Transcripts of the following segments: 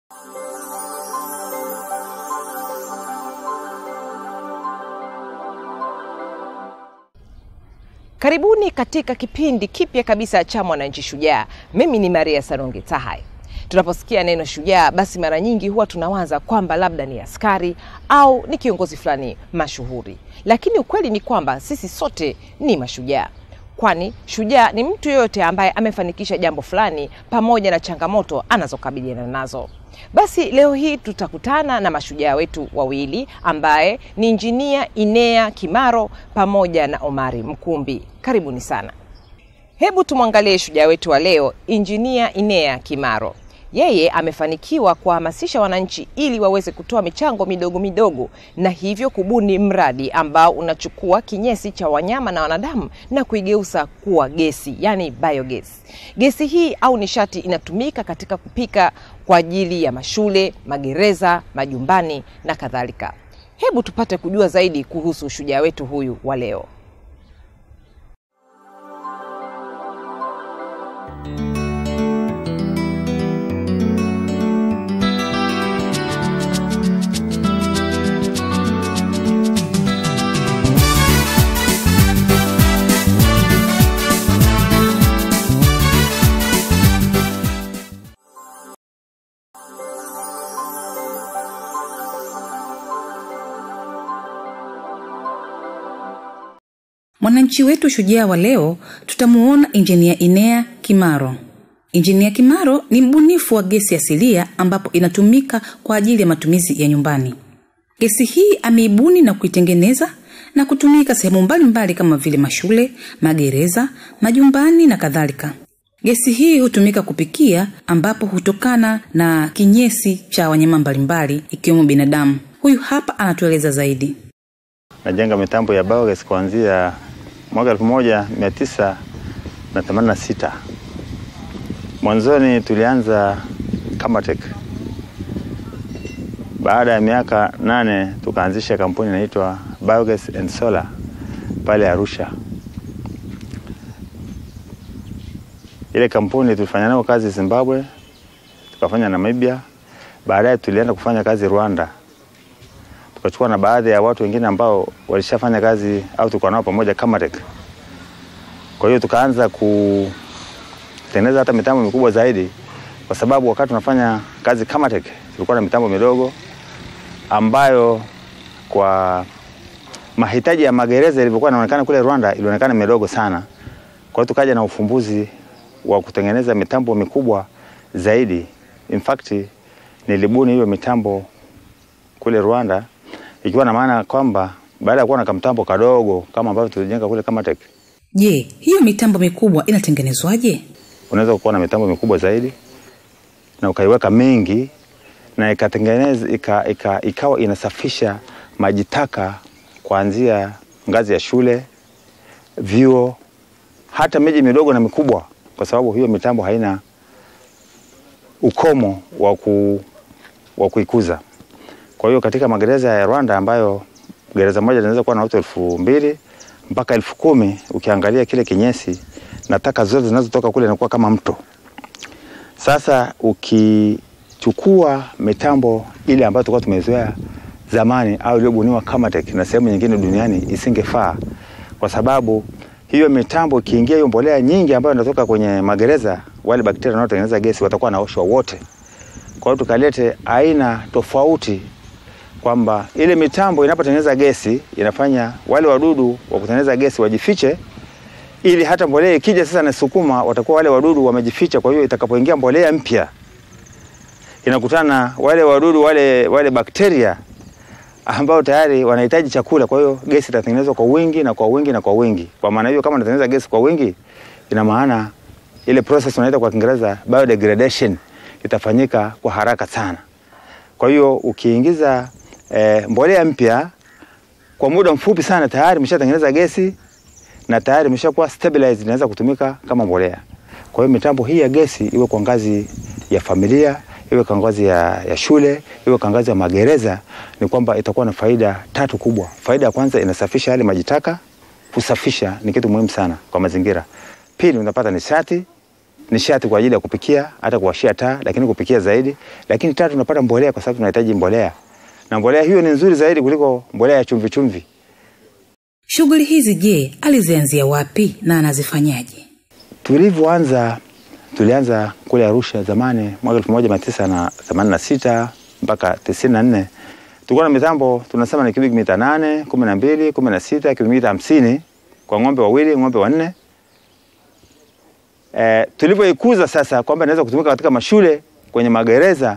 Karibuni katika kipindi kipya kabisa cha Mwananchi Shujaa. Mimi ni Maria Sarungi Tahai. Tunaposikia neno shujaa, basi mara nyingi huwa tunawaza kwamba labda ni askari au ni kiongozi fulani mashuhuri, lakini ukweli ni kwamba sisi sote ni mashujaa, kwani shujaa ni mtu yeyote ambaye amefanikisha jambo fulani pamoja na changamoto anazokabiliana nazo. Basi leo hii tutakutana na mashujaa wetu wawili ambaye ni injinia Inea Kimaro pamoja na Omari Mkumbi. Karibuni sana. Hebu tumwangalie shujaa wetu wa leo, injinia Inea Kimaro. Yeye amefanikiwa kuwahamasisha wananchi ili waweze kutoa michango midogo midogo na hivyo kubuni mradi ambao unachukua kinyesi cha wanyama na wanadamu na kuigeuza kuwa gesi, yani biogas. Gesi hii au nishati inatumika katika kupika kwa ajili ya mashule, magereza, majumbani na kadhalika. Hebu tupate kujua zaidi kuhusu shujaa wetu huyu wa leo. Mwananchi wetu shujaa wa leo tutamuona injinia Inea Kimaro. Injinia Kimaro ni mbunifu wa gesi asilia ambapo inatumika kwa ajili ya matumizi ya nyumbani. Gesi hii ameibuni na kuitengeneza na kutumika sehemu mbalimbali kama vile mashule, magereza, majumbani na kadhalika. Gesi hii hutumika kupikia ambapo hutokana na kinyesi cha wanyama mbalimbali ikiwemo binadamu. Huyu hapa anatueleza zaidi. najenga mitambo ya biogas kuanzia mwaka elfu moja mia tisa na themanini na sita. Mwanzoni tulianza Kamatek. Baada ya miaka nane tukaanzisha kampuni inaitwa Biogas and Solar pale Arusha. Ile kampuni tulifanya nayo kazi Zimbabwe, tukafanya Namibia, baadaye tulienda kufanya kazi Rwanda tukachukua na baadhi ya watu wengine ambao walishafanya kazi au tulikuwa nao pamoja Kamatek. Kwa hiyo tukaanza kutengeneza hata mitambo mikubwa zaidi, kwa sababu wakati tunafanya kazi Kamatek tulikuwa na mitambo midogo ambayo kwa mahitaji ya magereza ilivyokuwa inaonekana kule Rwanda ilionekana midogo sana. Kwa hiyo tukaja na ufumbuzi wa kutengeneza mitambo mikubwa zaidi. In fact nilibuni hiyo mitambo kule Rwanda ikiwa na maana kwamba baada ya kuwa na kamtambo kadogo kama ambavyo tulijenga kule Kamatek, Je, hiyo mitambo mikubwa inatengenezwaje? unaweza kuwa na mitambo mikubwa zaidi na ukaiweka mengi na ikatengeneza ika, ika, ikawa inasafisha maji taka kuanzia ngazi ya shule, vyuo, hata miji midogo na mikubwa, kwa sababu hiyo mitambo haina ukomo wa ku, wa kuikuza. Kwa hiyo katika magereza ya Rwanda ambayo gereza moja linaweza kuwa na watu elfu mbili mpaka elfu kumi ukiangalia kile kinyesi na taka zote zinazotoka kule inakuwa kama mto. Sasa ukichukua mitambo ile ambayo tulikuwa tumezoea zamani au iliyobuniwa Kamatek na sehemu nyingine duniani isingefaa, kwa sababu hiyo mitambo ikiingia hiyo mbolea nyingi ambayo inatoka kwenye magereza, wale bakteria wanaotengeneza gesi watakuwa naoshwa wote. Kwa hiyo tukalete aina tofauti kwamba ile mitambo inapotengeneza gesi inafanya wale wadudu wa kutengeneza gesi wajifiche, ili hata mbolea ikija sasa nasukuma, watakuwa wale wadudu wamejificha. Kwa hiyo itakapoingia mbolea mpya inakutana na wale wadudu wale, wale bakteria ambao tayari wanahitaji chakula. Kwa hiyo gesi itatengenezwa kwa wingi na kwa wingi na kwa wingi. Kwa maana hiyo, kama unatengeneza gesi kwa wingi, ina maana ile process unaita kwa Kiingereza biodegradation itafanyika kwa haraka sana. Kwa hiyo ukiingiza e, mbolea mpya kwa muda mfupi sana tayari imeshatengeneza gesi na tayari imeshakuwa stabilized, inaweza kutumika kama mbolea. Kwa hiyo mitambo hii ya gesi iwe kwa ngazi ya familia, iwe kwa ngazi ya, ya shule, iwe kwa ngazi ya magereza, ni kwamba itakuwa na faida tatu kubwa. Faida ya kwanza inasafisha yale maji taka. Kusafisha ni kitu muhimu sana kwa mazingira. Pili, unapata nishati nishati kwa ajili ya kupikia, hata kuwashia taa, lakini kupikia zaidi. Lakini tatu, tunapata mbolea kwa sababu tunahitaji mbolea, na mbolea hiyo ni nzuri zaidi kuliko mbolea ya chumvi chumvi. Shughuli hizi je, alizianzia wapi na anazifanyaje? Tulivyoanza, tulianza kule Arusha zamani mwaka elfu moja mia tisa na themanini na sita mpaka tisini na nne tulikuwa na mitambo tunasema ni cubic mita nane, kumi na mbili, kumi na sita, cubic mita hamsini kwa ng'ombe wawili, ng'ombe wanne. E, tulivyoikuza sasa kwamba inaweza kutumika katika mashule kwenye magereza,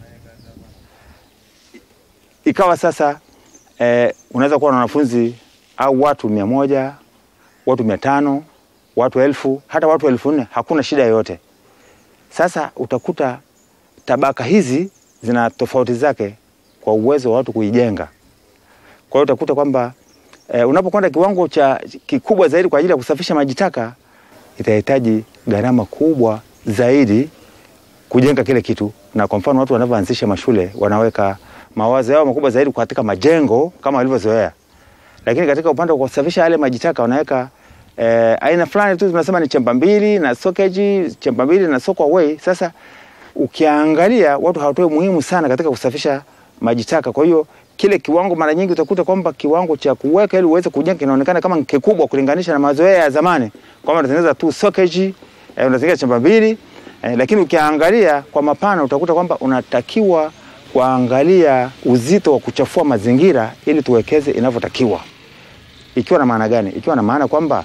ikawa sasa e, unaweza kuwa na wanafunzi au watu mia moja, watu mia tano, watu elfu, hata watu elfu nne, hakuna shida yoyote. Sasa utakuta tabaka hizi zina tofauti zake kwa uwezo wa watu kuijenga. Kwa hiyo utakuta kwamba e, unapokwenda kiwango cha kikubwa zaidi kwa ajili ya kusafisha maji taka itahitaji gharama kubwa zaidi kujenga kile kitu, na kwa mfano watu wanavyoanzisha mashule wanaweka mawazo yao makubwa zaidi katika majengo kama walivyozoea, lakini katika upande wa kusafisha yale maji taka wanaweka eh, aina fulani tu tunasema ni chemba mbili na sokeji, chemba mbili na soak away. Sasa ukiangalia watu hawatoi muhimu sana katika kusafisha maji taka. Kwa hiyo kile kiwango mara nyingi utakuta kwamba kiwango cha kuweka ili uweze kujenga kinaonekana kama kikubwa kulinganisha na mazoea ya zamani, kwamba unatengeneza tu sokeji eh, unatengeneza chemba mbili eh, lakini ukiangalia kwa mapana utakuta kwamba unatakiwa kuangalia uzito wa kuchafua mazingira ili tuwekeze inavyotakiwa. Ikiwa na maana gani? Ikiwa na maana kwamba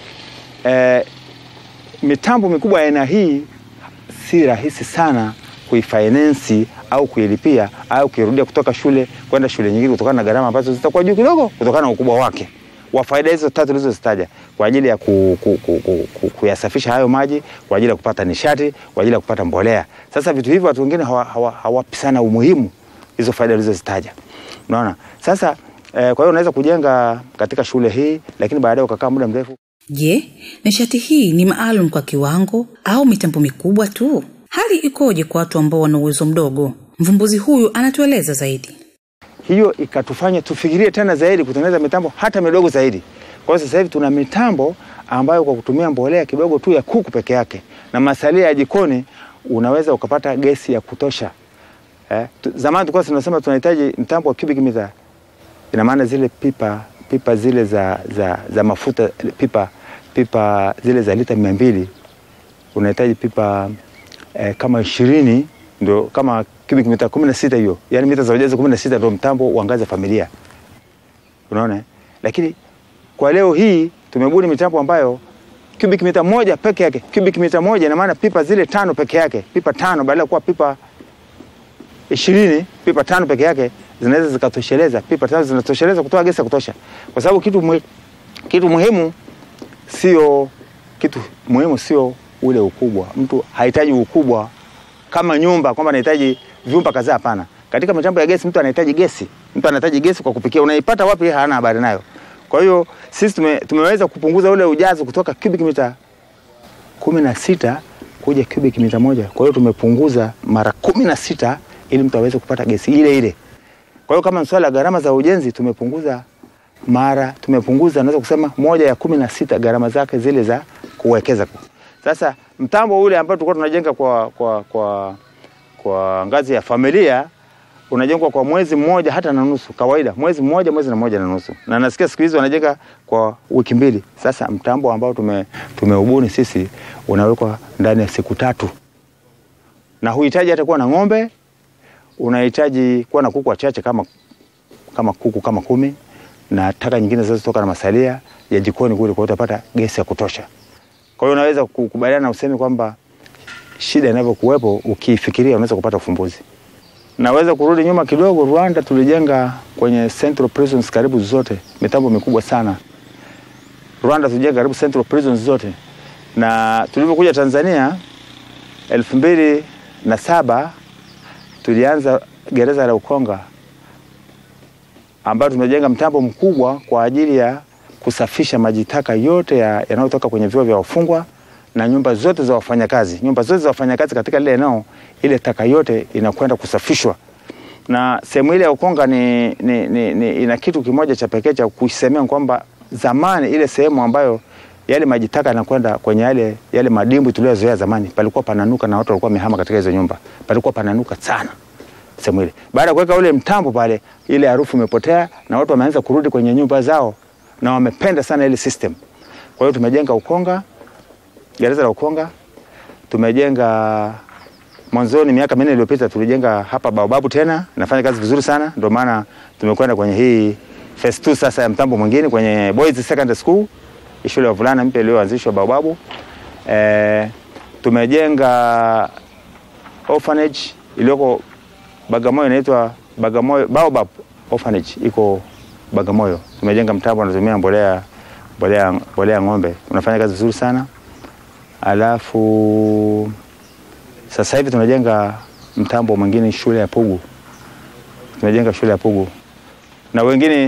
eh, mitambo mikubwa ya aina hii si rahisi sana kuifinance au kuilipia au kuirudia kutoka shule kwenda shule nyingine kutokana na gharama ambazo zitakuwa juu kidogo kutokana na ukubwa wake wa faida hizo tatu tulizozitaja kwa ajili ya ku, ku, ku, ku, ku, kuyasafisha hayo maji, kwa ajili ya kupata nishati, kwa ajili ya kupata mbolea. Sasa vitu hivyo watu wengine hawapi hawa, hawa sana umuhimu hizo faida ulizozitaja. Unaona? Sasa eh, kwa hiyo unaweza kujenga katika shule hii lakini baadaye ukakaa muda mrefu Je, nishati hii ni maalum kwa kiwango au mitambo mikubwa tu? Hali ikoje kwa watu ambao wana uwezo mdogo? Mvumbuzi huyu anatueleza zaidi. hiyo ikatufanya tufikirie tena zaidi kutengeneza mitambo hata midogo zaidi. Kwa hiyo sasa hivi tuna mitambo ambayo kwa kutumia mbolea kidogo tu ya kuku peke yake na masalia ya jikoni unaweza ukapata gesi ya kutosha. Eh, tu, zamani tulikuwa tunasema tunahitaji mtambo wa cubic meter, ina maana zile pipa pipa zile za, za, za mafuta pipa pipa zile za lita mia mbili unahitaji pipa eh, kama ishirini ndio kama cubic mita kumi na sita hiyo, yani mita za ujazo kumi na sita ndio mtambo wa ngazi ya familia, unaona. Lakini kwa leo hii tumebuni mitambo ambayo cubic mita moja peke yake, cubic mita moja ina maana pipa zile tano peke yake, pipa tano badala ya kuwa pipa ishirini, pipa tano peke yake zinaweza zikatosheleza, pipa tano zinatosheleza kutoa gesi ya kutosha, kwa sababu kitu, muhi, kitu muhimu sio kitu muhimu sio ule ukubwa. Mtu hahitaji ukubwa kama nyumba kwamba anahitaji vyumba kadhaa. Hapana, katika mitambo ya gesi mtu anahitaji gesi, mtu anahitaji gesi kwa kupikia. Unaipata wapi? Yeye hana habari nayo. Kwa hiyo sisi tume, tumeweza kupunguza ule ujazo kutoka cubic mita kumi na sita kuja cubic mita moja. Kwa hiyo tumepunguza mara kumi na sita ili mtu aweze kupata gesi ile ile. Kwa hiyo kama swala la gharama za ujenzi tumepunguza mara tumepunguza, naweza kusema moja ya kumi na sita gharama zake zile za kuwekeza. Sasa mtambo ule ambao tulikuwa tunajenga kwa, kwa, kwa, kwa ngazi ya familia unajengwa kwa mwezi mmoja hata na nusu, kawaida mwezi mmoja mwezi na moja na nusu, na nasikia siku hizi wanajenga kwa wiki mbili. Sasa mtambo ambao tume, tumeubuni sisi unawekwa ndani ya siku tatu, na huhitaji hata kuwa na ng'ombe, unahitaji kuwa na kuku wachache kama, kama kuku kama kumi na taka nyingine zinazotoka na masalia ya jikoni kule, kwa hiyo utapata gesi ya kutosha. Kwa hiyo unaweza kukubaliana na usemi kwamba shida inavyokuwepo ukiifikiria unaweza kupata ufumbuzi. Naweza kurudi nyuma kidogo. Rwanda tulijenga kwenye central prisons karibu zote, mitambo mikubwa sana. Rwanda tulijenga karibu central prisons zote, na tulivyokuja Tanzania elfu mbili na saba tulianza gereza la Ukonga ambayo tumejenga mtambo mkubwa kwa ajili ya kusafisha maji taka yote yanayotoka ya kwenye vyoo vya wafungwa na nyumba zote za wafanyakazi. Nyumba zote za wafanyakazi katika lile eneo, ile taka yote inakwenda kusafishwa. Na sehemu ile ya Ukonga ni, ni, ni, ni, ina kitu kimoja cha pekee cha kusemea kwamba zamani ile sehemu ambayo yale maji taka yanakwenda kwenye yale yale madimbwi tuliyozoea zamani. Palikuwa pananuka na watu walikuwa wamehama katika hizo nyumba, palikuwa pananuka sana sehemu ile. Baada ya kuweka ule mtambo pale, ile harufu imepotea na watu wameanza kurudi kwenye nyumba zao na wamependa sana ile system. Kwa hiyo tumejenga Ukonga, gereza la Ukonga, tumejenga mwanzoni, miaka minne iliyopita tulijenga hapa Baobabu tena, nafanya kazi vizuri sana, ndio maana tumekwenda kwenye hii phase 2 sasa ya mtambo mwingine kwenye Boys Secondary School, shule ya wavulana mpya iliyoanzishwa Baobabu. E, tumejenga orphanage iliyoko Bagamoyo inaitwa Bagamoyo Baobab Orphanage iko Bagamoyo. Tumejenga mtambo unatumia mbolea mbolea mbolea ng'ombe. Unafanya kazi vizuri sana. Alafu sasa hivi tunajenga mtambo mwingine shule ya Pugu. Tunajenga shule ya Pugu. Na wengine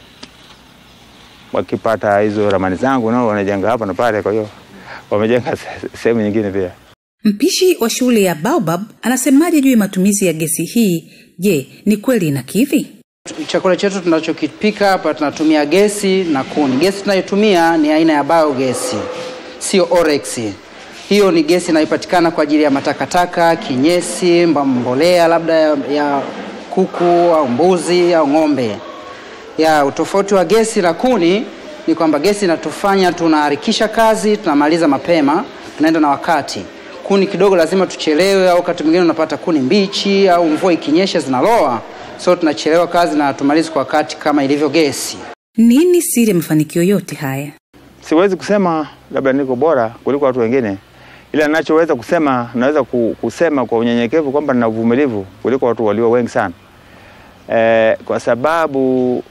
wakipata hizo ramani zangu nao wanajenga hapa na pale, kwa hiyo wamejenga sehemu nyingine pia. Mpishi wa shule ya Baobab anasemaje juu ya matumizi ya gesi hii? Je, ni kweli inakidhi? Chakula chetu tunachokipika hapa tunatumia gesi na kuni. Gesi tunayotumia ni aina ya biogesi, sio orex. Hiyo ni gesi inayopatikana kwa ajili ya matakataka, kinyesi, mbolea labda ya, ya kuku au mbuzi au ng'ombe. Ya utofauti wa gesi na kuni ni kwamba gesi inatufanya tunaharakisha kazi, tunamaliza mapema, tunaenda na wakati. Kuni kidogo lazima tuchelewe, au wakati mwingine unapata kuni mbichi au mvua ikinyesha zinaloa, so tunachelewa kazi na tumalizi kwa wakati kama ilivyo gesi. Nini siri ya mafanikio yote haya? Siwezi kusema labda niko bora kuliko watu wengine, ila ninachoweza kusema, naweza kusema kwa unyenyekevu kwamba nina uvumilivu kuliko watu walio wengi sana e, kwa sababu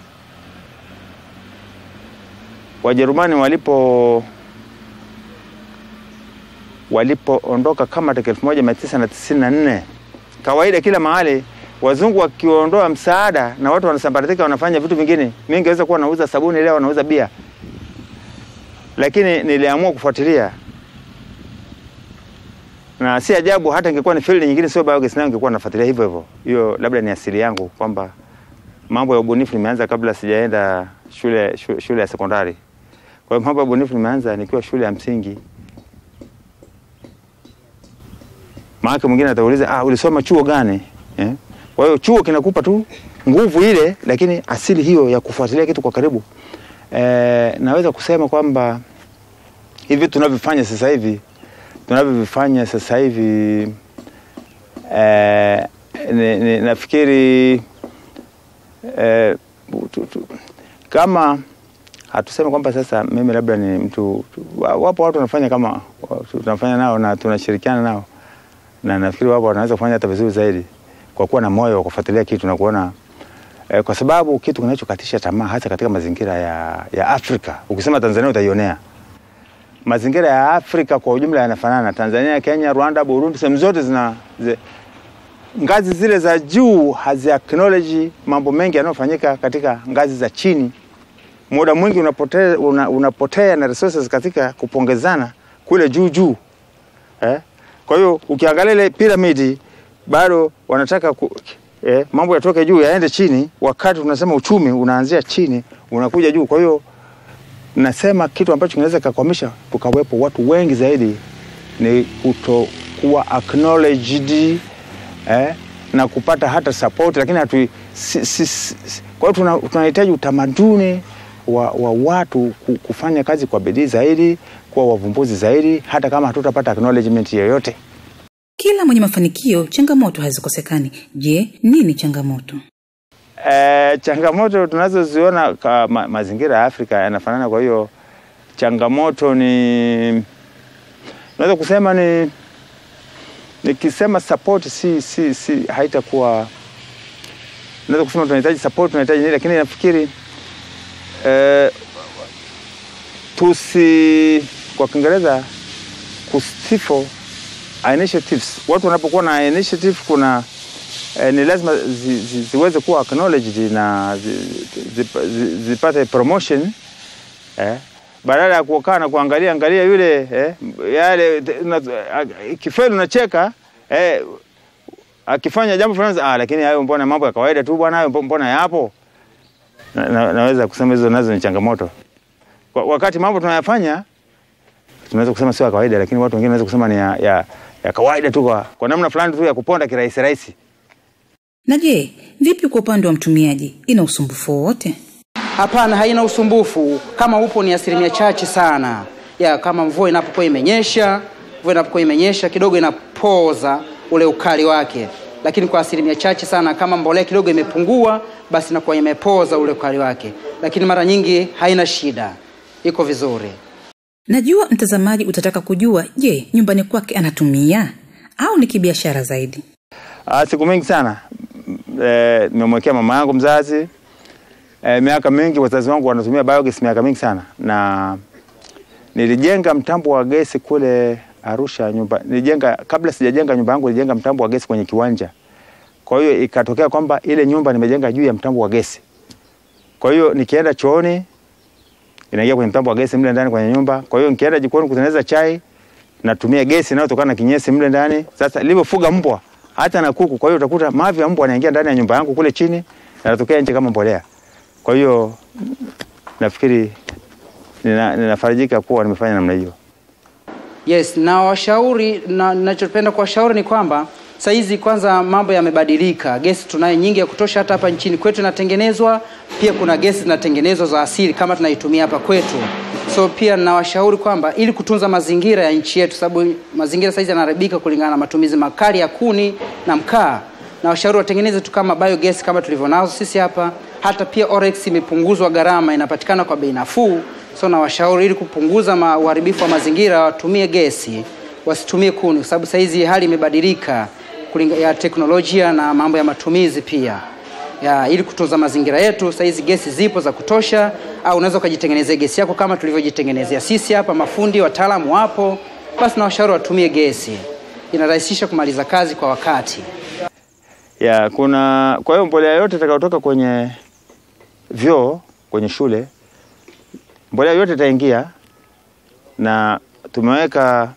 Wajerumani walipo walipoondoka kama mwaka elfu moja mia tisa na tisini na nne kawaida kila mahali wazungu wakiondoa msaada na watu wanasambaratika, wanafanya vitu vingine. Mimi ningeweza kuwa nauza sabuni leo, nauza bia, lakini niliamua kufuatilia, na si ajabu hata ingekuwa ni field nyingine, sio biogas, nayo ingekuwa nafuatilia hivyo hivyo. Hiyo labda ni asili yangu kwamba mambo ya ubunifu nimeanza kabla sijaenda shule, shule, shule ya sekondari. Kwa hiyo mambo ya ubunifu nimeanza nikiwa shule ya msingi. Maana mwingine atauliza ah, ulisoma chuo gani? Eh? Kwa hiyo chuo kinakupa tu nguvu ile, lakini asili hiyo ya kufuatilia kitu kwa karibu. Eh, naweza kusema kwamba hivi tunavyofanya sasa hivi tunavyovifanya sasa hivi eh, ni, ni, nafikiri eh, tu, tu, kama hatuseme kwamba sasa mimi labda ni mtu wapo watu wanafanya kama tunafanya nao na tunashirikiana nao na nafikiri wapo wanaweza kufanya hata vizuri zaidi kwa kuwa na moyo wa kufuatilia kitu na kuona eh, kwa sababu kitu kinachokatisha tamaa hasa katika mazingira ya, ya Afrika, ukisema Tanzania utaionea. Mazingira ya Afrika kwa ujumla yanafanana, Tanzania, Kenya, Rwanda, Burundi, sehemu zote zina zi, ngazi zile za juu hazi acknowledge mambo mengi yanayofanyika katika ngazi za chini. Muda mwingi unapotea, una, unapotea na resources katika kupongezana kule juu juu eh? Kwa hiyo ukiangalia ile piramidi bado wanataka ku, eh, mambo yatoke juu yaende chini, wakati tunasema uchumi unaanzia chini unakuja juu. Kwa hiyo nasema kitu ambacho kinaweza kakwamisha tukawepo watu wengi zaidi ni kutokuwa acknowledged eh, na kupata hata support, lakini hatu si, si, si, kwa hiyo tunahitaji utamaduni wa, wa watu kufanya kazi kwa bidii zaidi, kuwa wavumbuzi zaidi, hata kama hatutapata acknowledgement yoyote. Kila mwenye mafanikio, changamoto hazikosekani. Je, nini changamoto? E, changamoto tunazoziona kwa ma, mazingira ya Afrika yanafanana. Kwa hiyo changamoto ni naweza kusema ni nikisema support si, si, si haitakuwa naweza kusema tunahitaji support, tunahitaji nini, lakini nafikiri e, tusi kwa Kiingereza kustifle initiatives. Watu wanapokuwa na initiative kuna eh, ni lazima zi, zi, ziweze kuwa acknowledged na zi, zi, zi, zipate promotion eh, badala ya kukaa na kuangalia angalia yule eh, yale kifeli unacheka eh, akifanya jambo fulani ah, lakini hayo mbona mambo ya kawaida tu bwana, hayo mbona yapo. Na, na, naweza kusema hizo nazo ni changamoto Kwa- wakati mambo tunayafanya tunaweza kusema sio ya kawaida, lakini watu wengine wanaweza kusema ni ya, ya, ya kawaida tu kwa, kwa namna fulani tu ya kuponda kirahisi rahisi. Na je, vipi kwa upande wa mtumiaji? Ina usumbufu wowote? Hapana, haina usumbufu. Kama upo ni asilimia chache sana ya kama mvua inapokuwa imenyesha, mvua inapokuwa imenyesha kidogo inapoza ule ukali wake, lakini kwa asilimia chache sana. Kama mbolea kidogo imepungua, basi inakuwa imepoza ule ukali wake, lakini mara nyingi haina shida, iko vizuri. Najua mtazamaji utataka kujua, je, nyumbani kwake anatumia au ni kibiashara zaidi? Ah, siku mingi sana eh, nimemwekea mama yangu mzazi eh, miaka mingi wazazi wangu wanatumia biogas miaka mingi sana, na nilijenga mtambo wa gesi kule Arusha nyumba, nilijenga kabla sijajenga nyumba yangu, nilijenga mtambo wa gesi kwenye kiwanja. Kwa hiyo ikatokea kwamba ile nyumba nimejenga juu ya mtambo wa gesi. Kwa hiyo nikienda chooni inaingia kwenye mtambo wa gesi mle ndani kwenye nyumba. Kwa hiyo nikienda jikoni kutengeneza chai natumia gesi inayotokana na kinyesi mle ndani. Sasa nilivyofuga mbwa hata na kuku, kwa hiyo utakuta mavi ya mbwa yanaingia ndani ya nyumba yangu kule chini yanatokea nje kama mbolea. Kwa hiyo nafikiri nina, ninafarijika kuwa nimefanya namna hiyo. Yes, na washauri na ninachopenda kuwashauri ni kwamba saa hizi kwanza mambo yamebadilika. Gesi tunayo nyingi ya kutosha, hata hapa nchini kwetu inatengenezwa. Pia kuna gesi zinatengenezwa za asili kama tunaitumia hapa kwetu. So pia nawashauri kwamba ili kutunza mazingira ya nchi yetu, sababu mazingira saa hizi yanaharibika kulingana na matumizi makali ya kuni na mkaa, na washauri watengeneze tu kama biogas kama tulivyo nazo sisi hapa. Hata pia Orex imepunguzwa gharama, inapatikana kwa bei nafuu. So na washauri ili kupunguza ma- uharibifu wa mazingira watumie gesi, wasitumie kuni, kwa sababu saa hizi hali imebadilika kulinga ya teknolojia na mambo ya matumizi pia ya, ili kutunza mazingira yetu. Saa hizi gesi zipo za kutosha, au unaweza ukajitengenezea gesi yako kama tulivyojitengenezea sisi hapa. Mafundi wataalamu wapo, basi na washauri watumie gesi, inarahisisha kumaliza kazi kwa wakati. Ya, kuna kwa hiyo mbolea yote itakayotoka kwenye vyoo kwenye shule, mbolea yote itaingia, na tumeweka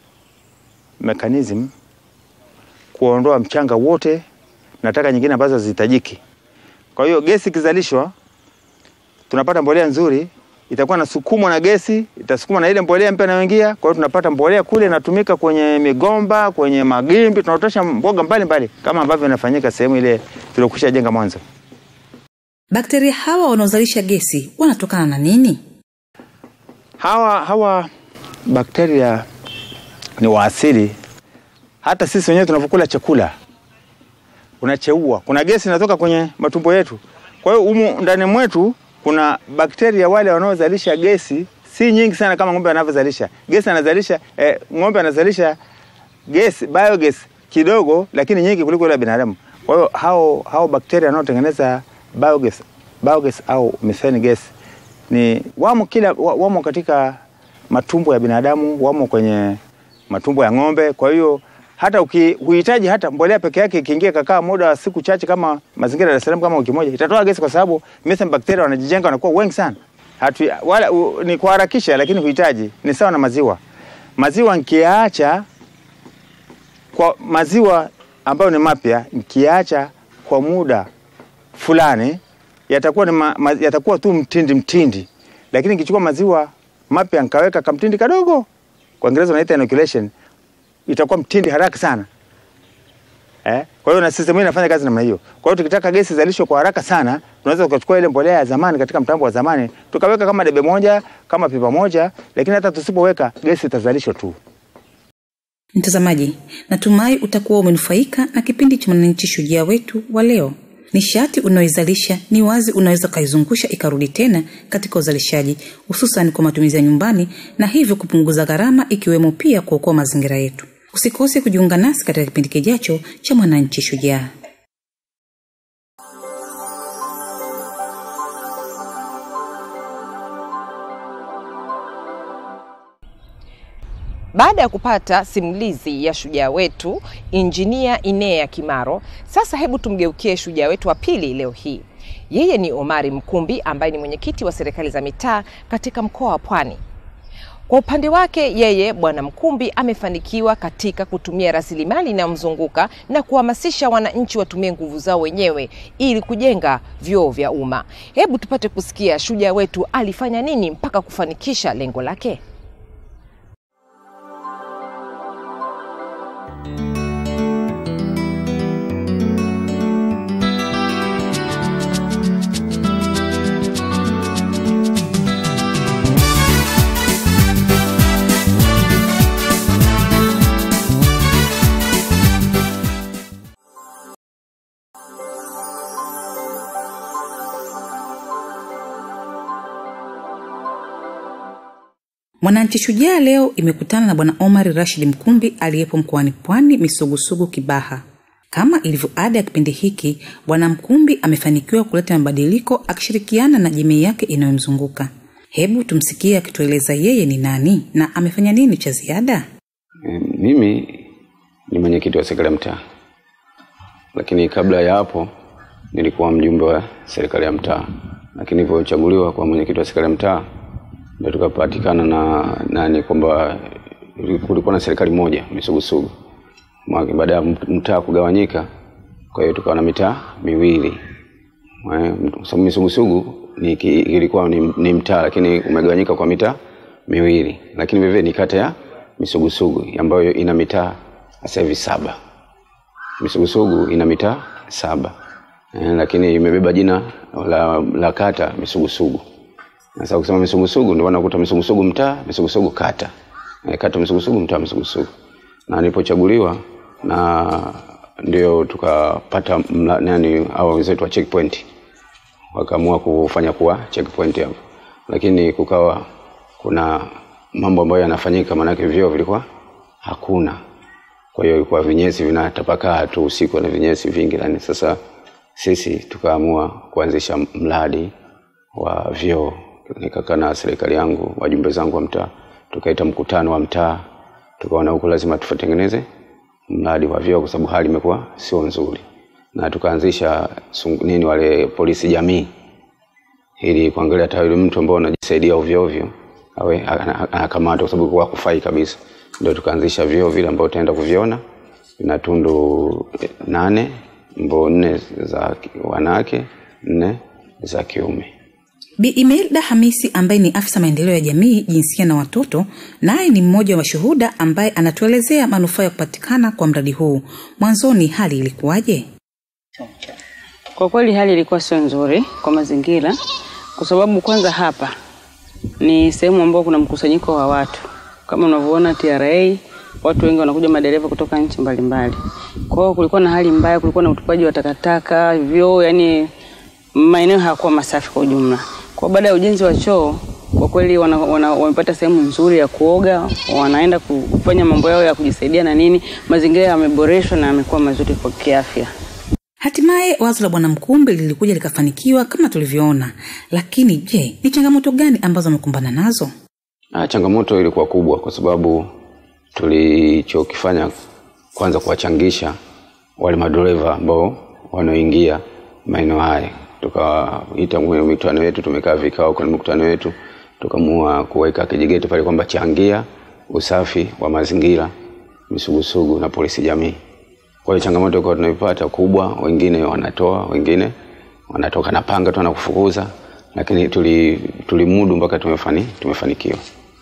mechanism kuondoa mchanga wote na taka nyingine ambazo hazihitajiki. Kwa hiyo gesi ikizalishwa, tunapata mbolea nzuri, itakuwa nasukumwa na gesi, itasukumwa na ile mbolea mpya inayoingia. Kwa hiyo tunapata mbolea kule inatumika kwenye migomba, kwenye magimbi, tunaotosha mboga mbalimbali kama ambavyo inafanyika sehemu ile tuliokusha jenga mwanzo. Bakteria hawa wanaozalisha gesi wanatokana na nini? Hawa hawa bakteria ni wa asili. Hata sisi wenyewe tunavyokula chakula unacheua, kuna gesi inatoka kwenye matumbo yetu. Kwa hiyo humu ndani mwetu kuna bakteria wale wanaozalisha gesi, si nyingi sana kama ng'ombe anavyozalisha gesi. Anazalisha eh, ng'ombe anazalisha gesi, biogas kidogo, lakini nyingi kuliko ile ya binadamu. Kwa hiyo hao hao bakteria wanaotengeneza biogas, biogas au methane gas ni wamo kila wa- wamo katika matumbo ya binadamu, wamo kwenye matumbo ya ng'ombe. Kwa hiyo hata ukihitaji hata mbolea peke yake ikiingia kakaa muda wa siku chache kama mazingira ya Dar es Salaam kama wiki moja itatoa gesi, kwa sababu methane bacteria wanajijenga wanakuwa wengi sana. Hatu, wala u, ni kuharakisha, lakini huhitaji. Ni sawa na maziwa. Maziwa nikiacha kwa maziwa ambayo ni mapya nikiacha kwa muda fulani yatakuwa ni ma, ma, yatakuwa tu mtindi mtindi, lakini nikichukua maziwa mapya nikaweka kamtindi kadogo, kwa Kiingereza wanaita inoculation, itakuwa mtindi haraka sana eh. Kwa hiyo na system hii inafanya kazi namna hiyo. Kwa hiyo tukitaka gesi zalishwe kwa haraka sana, tunaweza tukachukua ile mbolea ya zamani katika mtambo wa zamani tukaweka kama debe moja kama pipa moja, lakini hata tusipoweka gesi itazalishwa tu. Mtazamaji, natumai utakuwa umenufaika na kipindi cha Mwananchi Shujaa wetu wa leo. Nishati unayoizalisha ni wazi unaweza ukaizungusha ikarudi tena katika uzalishaji, hususan kwa matumizi ya nyumbani, na hivyo kupunguza gharama, ikiwemo pia kuokoa mazingira yetu. Usikose kujiunga nasi katika kipindi kijacho cha Mwananchi Shujaa. Baada ya kupata simulizi ya shujaa wetu injinia Inea Kimaro, sasa hebu tumgeukie shujaa wetu wa pili leo hii. Yeye ni Omari Mkumbi ambaye ni mwenyekiti wa serikali za mitaa katika mkoa wa Pwani. Kwa upande wake yeye Bwana Mkumbi amefanikiwa katika kutumia rasilimali inayomzunguka na kuhamasisha wananchi watumie nguvu zao wenyewe ili kujenga vyoo vya umma. Hebu tupate kusikia shujaa wetu alifanya nini mpaka kufanikisha lengo lake. Mwananchi Shujaa leo imekutana na Bwana Omar Rashid Mkumbi aliyepo mkoani Pwani, Misugusugu, Kibaha. Kama ilivyo ada ya kipindi hiki, Bwana Mkumbi amefanikiwa kuleta mabadiliko akishirikiana na jamii yake inayomzunguka. Hebu tumsikie akitueleza yeye ni nani na amefanya nini cha ziada. E, mimi ni mwenyekiti wa serikali ya mtaa, lakini kabla ya hapo nilikuwa mjumbe wa serikali ya mtaa, lakini nilivyochaguliwa kwa mwenyekiti wa serikali ya mtaa ndio tukapatikana na nani kwamba kulikuwa na serikali moja Misugusugu. Mwaka- Baada ya mtaa kugawanyika, kwa hiyo tukawa na mitaa miwili. Eh, Kwa sababu Misugusugu ni, ki- ilikuwa ni, ni mtaa lakini umegawanyika kwa mitaa miwili, lakini vivyo ni kata ya Misugusugu ambayo ina mitaa sasa hivi saba. Misugusugu ina mitaa saba eh, lakini imebeba jina la, la kata Misugusugu. Sasa ukisema Misugusugu ndio unakuta Misugusugu mtaa, Misugusugu kata. E, kata Misugusugu mtaa Misugusugu. Na nilipochaguliwa na ndio tukapata mla- nani hao wenzetu wa checkpoint wakaamua kufanya kuwa checkpoint hapo, lakini kukawa kuna mambo ambayo yanafanyika, maanake vyoo vilikuwa hakuna. Kwa hiyo ilikuwa vinyesi vinatapakaa tu usiku na vinyesi vingi ndani. Sasa sisi tukaamua kuanzisha mradi wa vyoo, nikakaa na serikali yangu, wajumbe zangu wa mtaa, tukaita mkutano wa mtaa, tukaona huku lazima tutengeneze mradi wa vyoo kwa sababu hali imekuwa sio nzuri, na tukaanzisha sungu- nini wale polisi jamii ili kuangalia hata yule mtu ambao anajisaidia ovyo ovyo awe ana- anakamatwa kwa sababu kwa kufai kabisa. Ndio tukaanzisha vyoo vile ambao utaenda kuviona vina tundu eh, nane mbao nne za ki- wanawake nne za kiume. Bi Imelda Hamisi ambaye ni afisa maendeleo ya jamii, jinsia na watoto, naye ni mmoja wa mashuhuda ambaye anatuelezea manufaa ya kupatikana kwa mradi huu. Mwanzoni hali ilikuwaje? Kwa kweli hali ilikuwa sio nzuri kwa mazingira, kwa sababu kwanza hapa ni sehemu ambayo kuna mkusanyiko wa watu kama unavyoona TRA, watu wengi wanakuja madereva kutoka nchi mbalimbali. Kwa hiyo kulikuwa na hali mbaya, kulikuwa na utupaji wa takataka, vyoo, yani maeneo hayakuwa masafi kwa ujumla. Kwa baada ya ujenzi wa choo, kwa kweli wana, wana, wamepata sehemu nzuri ya kuoga, wanaenda kufanya mambo yao ya kujisaidia na nini, mazingira yameboreshwa na yamekuwa mazuri kwa kiafya. Hatimaye wazo la Bwana Mkumbi lilikuja likafanikiwa kama tulivyoona, lakini je, ni changamoto gani ambazo amekumbana nazo? Ah, changamoto ilikuwa kubwa kwa sababu tulichokifanya kwanza kuwachangisha wale madereva ambao wanaoingia maeneo haya, tukaita kwenye mikutano yetu, tumekaa vikao kwenye mikutano yetu, tukamua kuweka kijigeti pale kwamba changia usafi wa mazingira Misugusugu na polisi jamii. Kwa hiyo changamoto kwa tunaipata kubwa, wengine wanatoa, wengine wanatoka na panga tu na kufukuza, lakini tuli tulimudu mpaka tumefani, tumefanikiwa.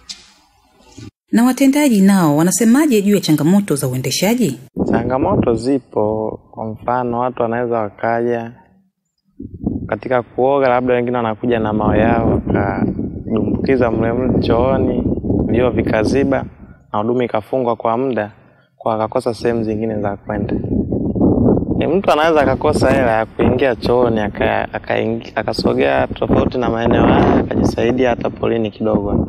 Na watendaji nao wanasemaje juu ya changamoto za uendeshaji? Changamoto zipo, kwa mfano watu wanaweza wakaja katika kuoga, labda wengine wanakuja na mawe yao wakadumbukiza mlemle chooni, vyoo vikaziba na huduma ikafungwa kwa muda, kwa akakosa sehemu zingine za kwenda. Ni mtu anaweza akakosa hela ya kuingia chooni aka- akaingi- akasogea tofauti na maeneo haya akajisaidia hata polini kidogo,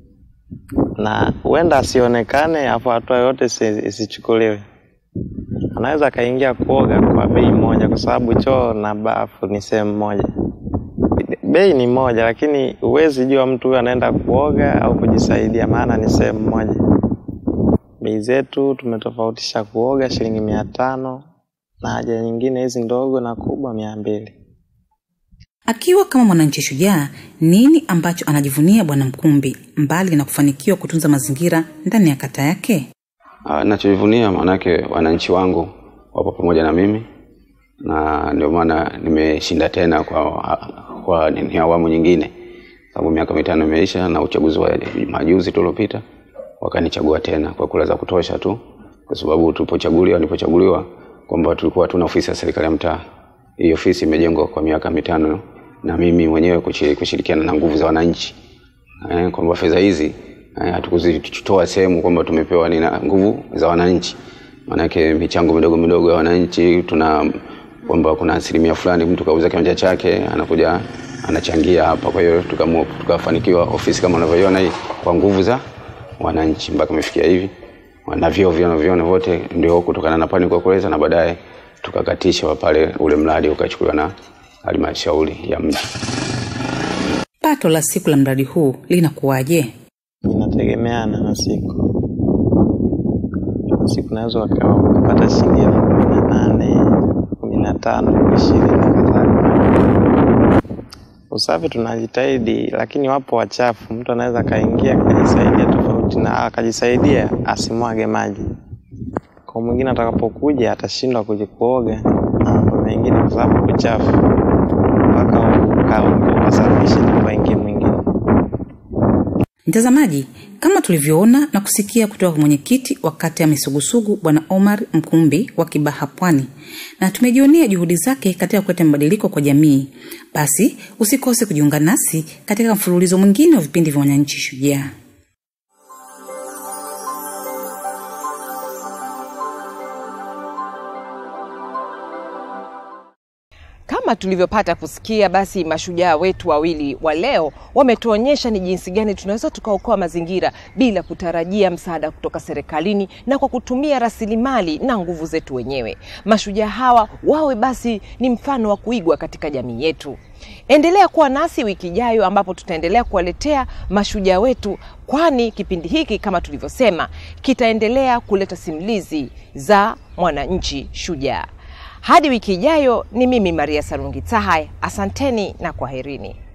na huenda asionekane, afu hatua yoyote isi- isichukuliwe anaweza akaingia kuoga kwa bei moja, kwa sababu choo na bafu ni sehemu moja. Bei ni moja, lakini huwezi jua mtu huyo anaenda kuoga au kujisaidia, maana ni sehemu moja. Bei zetu tumetofautisha kuoga shilingi mia tano na haja nyingine hizi ndogo na kubwa mia mbili. Akiwa kama mwananchi shujaa, nini ambacho anajivunia Bwana Mkumbi mbali na kufanikiwa kutunza mazingira ndani ya kata yake? Ah, Nachojivunia maanake wananchi wangu wapo pamoja na mimi na ndio maana nimeshinda tena kwa, kwa nini awamu nyingine, sababu miaka mitano imeisha na uchaguzi wa majuzi tuliopita wakanichagua tena kwa kura za kutosha tu, kwa sababu tulipochaguliwa, nilipochaguliwa kwamba tulikuwa hatuna ofisi ya serikali ya mtaa. Hii ofisi imejengwa kwa miaka mitano na mimi mwenyewe kushi- kushirikiana na nguvu za wananchi eh, kwamba fedha hizi eh, hatukuzitoa sehemu kwamba tumepewa ni na nguvu za wananchi, maanake michango midogo midogo ya wananchi tuna kwamba kuna asilimia fulani mtu kauza kiwanja chake anakuja anachangia hapa. Kwa hiyo tukaamua tukafanikiwa ofisi kama unavyoiona hii kwa nguvu za wananchi mpaka imefikia hivi, na vyoo vinavyoviona vyote ndio kutokana na pani kwa kuweza, na baadaye tukakatisha pale, ule mradi ukachukuliwa na halmashauri ya mji. Pato la siku la mradi huu linakuwaje? inategemeana na siku. Siku naweza waka- ukapata shilingi elfu kumi na nane kumi na tano ishirini na kadhalika. Usafi tunajitahidi, lakini wapo wachafu. Mtu anaweza akaingia akajisaidia tofauti na akajisaidia asimwage maji, kwa mwingine atakapokuja atashindwa kuja kuoga na mambo mengine, kwa sababu kuchafu mpaka ukaoge ukasafishe ndipo aingie mwingine. Mtazamaji, kama tulivyoona na kusikia kutoka kwa mwenyekiti wa kata ya Misugusugu Bwana Omar Mkumbi wa Kibaha Pwani, na tumejionea juhudi zake katika kuleta mabadiliko kwa jamii, basi usikose kujiunga nasi katika mfululizo mwingine wa vipindi vya Wananchi Shujaa. Kama tulivyopata kusikia, basi mashujaa wetu wawili wa leo wametuonyesha ni jinsi gani tunaweza tukaokoa mazingira bila kutarajia msaada kutoka serikalini na kwa kutumia rasilimali na nguvu zetu wenyewe. Mashujaa hawa wawe basi ni mfano wa kuigwa katika jamii yetu. Endelea kuwa nasi wiki ijayo, ambapo tutaendelea kuwaletea mashujaa wetu, kwani kipindi hiki kama tulivyosema kitaendelea kuleta simulizi za mwananchi shujaa. Hadi wiki ijayo, ni mimi Maria Sarungi Tahai. Asanteni na kwaherini.